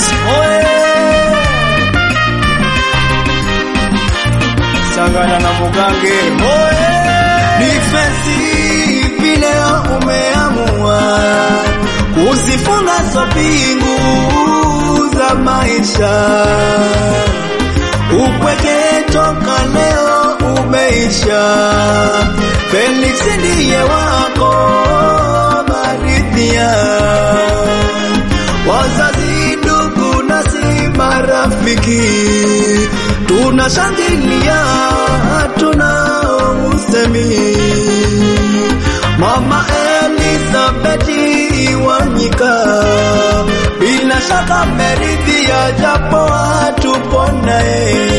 oye Sagana na Mugange oye Defense vile umeamua kuzifunga sopingu za maisha, upweke toka leo umeisha. Felix ndiye wako maridhia, wazazi, ndugu nasi marafiki, tunashangilia hatuna usemi. Mama Elizabeth Wanyika bila shaka meridhia, japo hatuponaye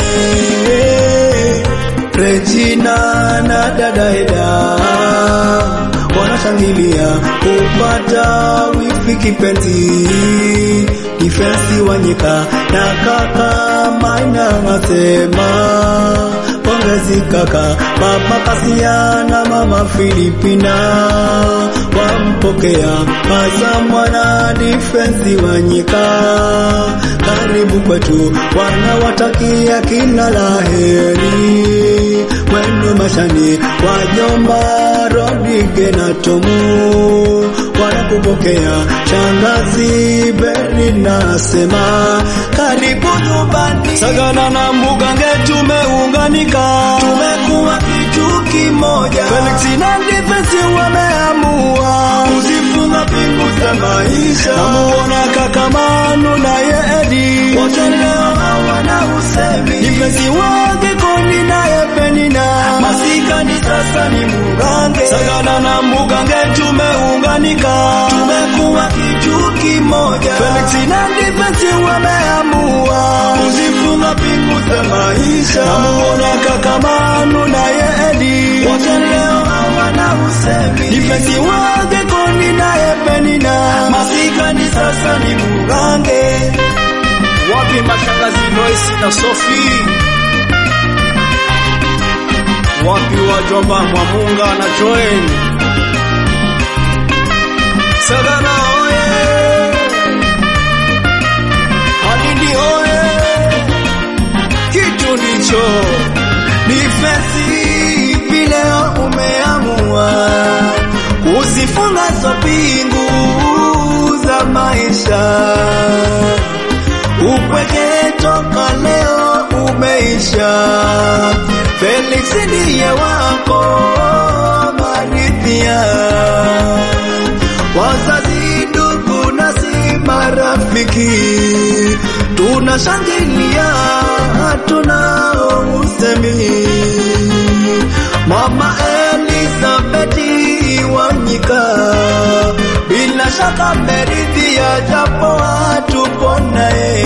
Regina na dada Eda wanashangilia kupata wifi kipenzi Defense Wanyika na kaka Maina nasema pongezi kaka mama Kasia na mama Filipina wampokea maza mwana Defense Wanyika karibu kwetu wanawatakia kila laheri mwenu mashani wajomba Rodige na Tomu wanakupokea shangazi Beri nasema karibu nyumbani Sagana na Mugange tumeunganika tumekuwa kitu kimoja Felix na Defense wameamua kuzifunga pingu za maisha namuona kaka Manu na ye Edi wote leo hawana usemi Defense wake Koni na ye Penina masikani sasa ni Mugange Sagana na Mugange tumeunganika tumekuwa kitu kimoja Felix na Defense wameamua kuzifunga pingu za maisha namuona kaka Manu na ye Edi wote leo hawana usemi Defense wake Koni na ye Penina masikani sasa ni Mugange wapi mashangazi Lois na Sophie wapi wajomba Mwamunga na Joel Sagana oye Halindi oye kitu ndicho Defense vile umeamua kuzifunga sopingu za maisha, upweke toka leo umeisha. Felix ndiye wako maridhia, wazazi, ndugu nasi marafiki, tunashangilia hatuna usemi. Mama Elizabeth Wanyika bila shaka meridhia, japo hatuponaye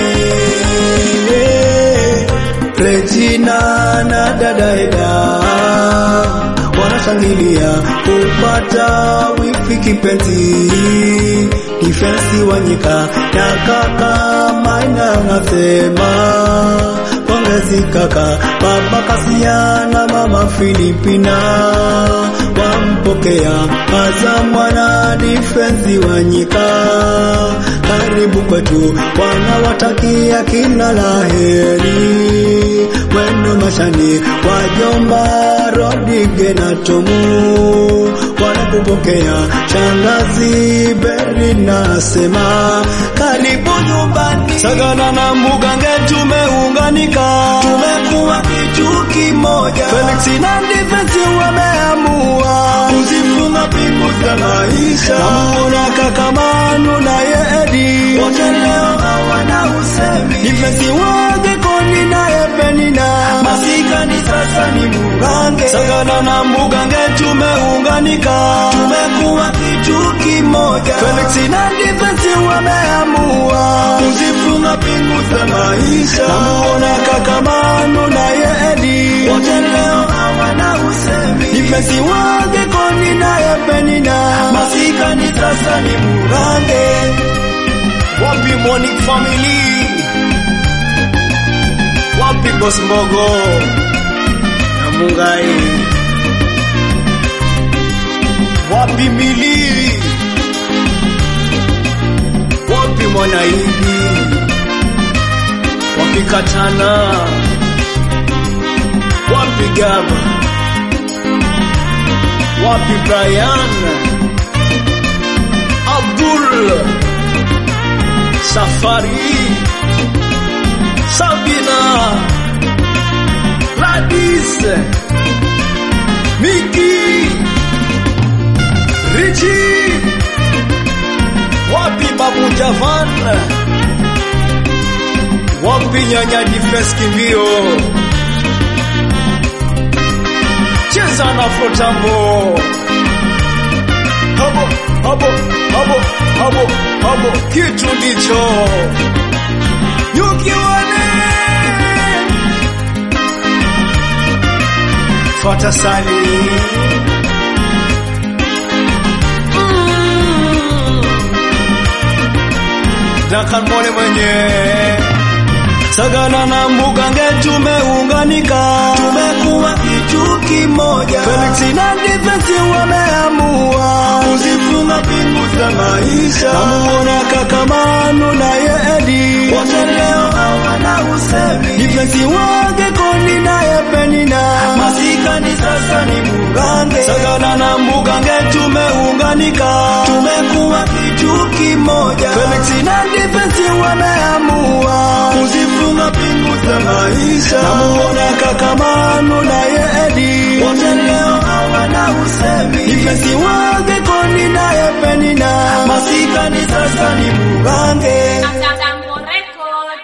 Regina na dada Eda wanashangilia kupata wifi kipenzi Defense Wanyika na kaka Maina nasema pongezi kaka baba Kasia na mama Filipina wampokea maza mwana Defense Wanyika karibu kwetu wanawatakia kila laheri mwenu mashani wajomba Rodige na Tomu wanakupokea shangazi Beri nasema karibu nyumbani Sagana na Mugange tumeunganika tumekuwa kitu kimoja Felix na Defense wameamua kuzifunga pingu za maisha namuona kaka Manu na ye Edi wote leo hawana usemi Defense wake Koni na ye Penina masikani sasa ni Mugange Sagana na Mugange tumeunganika tumekuwa kitu kimoja Felix na Defense wameamua kuzifunga pingu za maisha namuona kaka Manu na ye Edi wote leo hawana usemi Defense wake Koni na ye Penina masikani sasa ni Mugange wapi Monique family wapi Boss Mbogo na Mungai wapi Mili wapi Mwanaidi Katana, wapi Gaba, wapi Brian, Abdul, Safari, Sabina, Ladis, Miki, Richie, wapi Babu Javan, wapi Nyanya Defense Kimbio, cheza na Frotambo, habo habo habo habo habo, kitu ndicho yukiwane Fata Sali Dakan Mole mwenye Sagana na Mugange tumeunganika, tumekuwa kitu kimoja. Felix na Defense wameamua kuzifunga pingu za maisha. Namuona kaka Manu na Edi wote leo hawana usemi. Defense wake Koni naye Penina masikani sasa ni Mugange. Sagana na Mugange tumeunganika, tumekuwa kitu kimoja. Felix na Defense wameamua kuzifunga pingu za maisha. Namuona kaka Manu na Edi wote leo hawana usemi. Defense wake Koni naye Penina masikani sasa ni Mugange. After